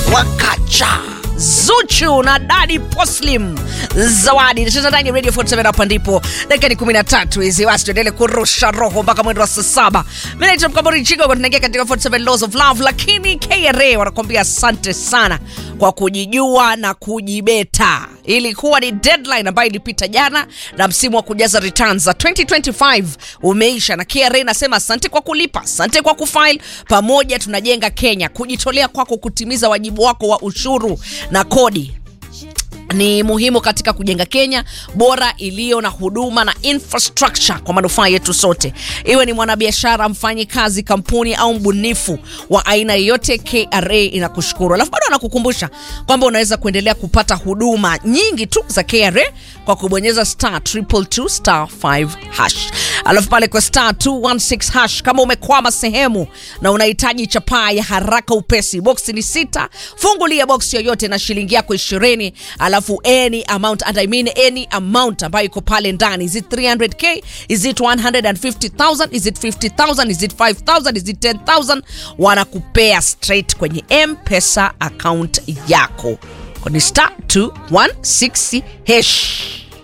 wakacha Zuchu na Dadi Poslim zawadi nacheza ndani ya Radio 47 hapa ndipo dakika ni 13 hizi wasi tuendelee kurusha roho mpaka mwendo wa saa saba mimi naitwa Mkambori Chigo kwa tunaingia katika 47 Laws of Love lakini KRA wanakuambia asante sana kwa kujijua na kujibeta ilikuwa ni deadline ambayo ilipita jana na msimu wa kujaza returns za 2025 umeisha na KRA inasema asante kwa kulipa asante kwa kufile pamoja tunajenga Kenya kujitolea kwako kutimiza wajibu wako wa ushuru na kodi ni muhimu katika kujenga Kenya bora iliyo na huduma na infrastructure kwa manufaa yetu sote. Iwe ni mwanabiashara, mfanyi kazi, kampuni au mbunifu wa aina yoyote, KRA inakushukuru. Alafu bado anakukumbusha kwamba unaweza kuendelea kupata huduma nyingi tu za KRA kwa kubonyeza star triple two star 5 hash. Alafu pale kwa star 216 hash, kama umekwama sehemu na unahitaji chapaa ya haraka upesi, boksi ni sita, fungulia boksi yoyote na shilingi yako ishirini alafu any amount and I mean any amount ambayo iko pale ndani is it 300k is it 150000 is it 50000 is it 5000 is it 10000 wanakupea straight kwenye mpesa account yako kwenye star 216 hash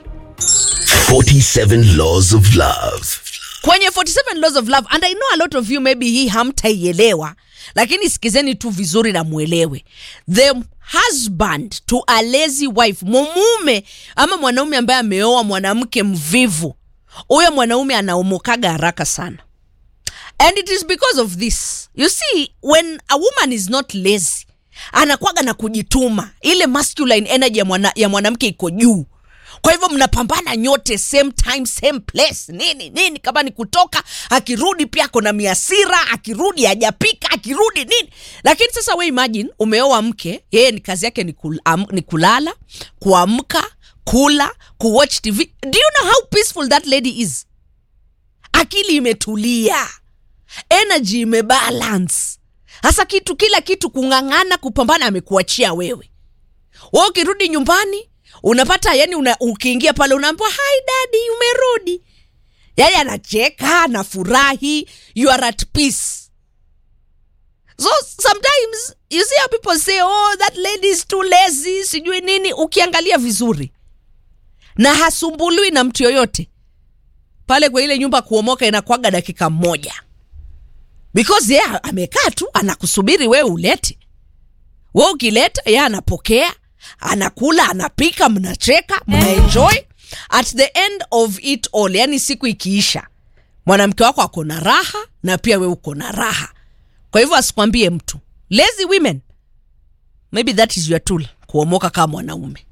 47 Laws of Love. kwenye 47 laws of love and i know a lot of you maybe hii hamtaielewa lakini sikizeni tu vizuri na mwelewe the husband to a lazy wife mumume ama mwanaume ambaye ameoa mwanamke mvivu huyo mwanaume anaomokaga haraka sana and it is because of this you see when a woman is not lazy anakwaga na kujituma ile masculine energy ya, mwana, ya mwanamke iko juu kwa hivyo mnapambana nyote same time same place nini nini kama ni kutoka akirudi pia kona miasira akirudi hajapika akirudi nini lakini sasa we imagine umeoa mke yeye ni kazi yake ni, kul, am, ni kulala kuamka kula kuwatch tv do you know how peaceful that lady is akili imetulia energy imebalance hasa kitu kila kitu kung'ang'ana kupambana amekuachia wewe wa ukirudi nyumbani unapata yani una, ukiingia pale unaambiwa hi dadi umerudi yani anacheka anafurahi you are at peace so sometimes you see how people say oh that lady is too lazy sijui nini ukiangalia vizuri na hasumbuliwi na mtu yoyote pale kwa ile nyumba kuomoka inakwaga dakika moja because yeye amekaa tu anakusubiri wewe ulete we ukileta ye anapokea anakula anapika mnacheka mnaenjoy at the end of it all yani siku ikiisha mwanamke wako ako na raha na pia we uko na raha kwa hivyo asikwambie mtu lazy women maybe that is your tool kuomoka kama mwanaume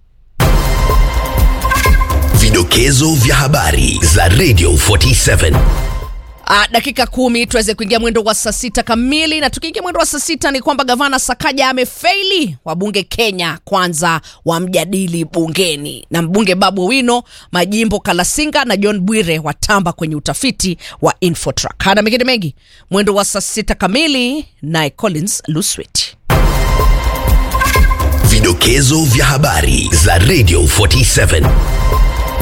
Vidokezo vya habari za Radio 47. Uh, dakika kumi tuweze kuingia mwendo wa saa sita kamili na tukiingia mwendo wa saa sita ni kwamba gavana Sakaja amefeili wabunge Kenya kwanza wamjadili bungeni na mbunge Babu Wino majimbo Kalasinga na John Bwire watamba kwenye utafiti wa Infotrack. Hana mengine mengi mwendo wa saa sita kamili naye Collins Luswet. Vidokezo vya habari za Radio 47.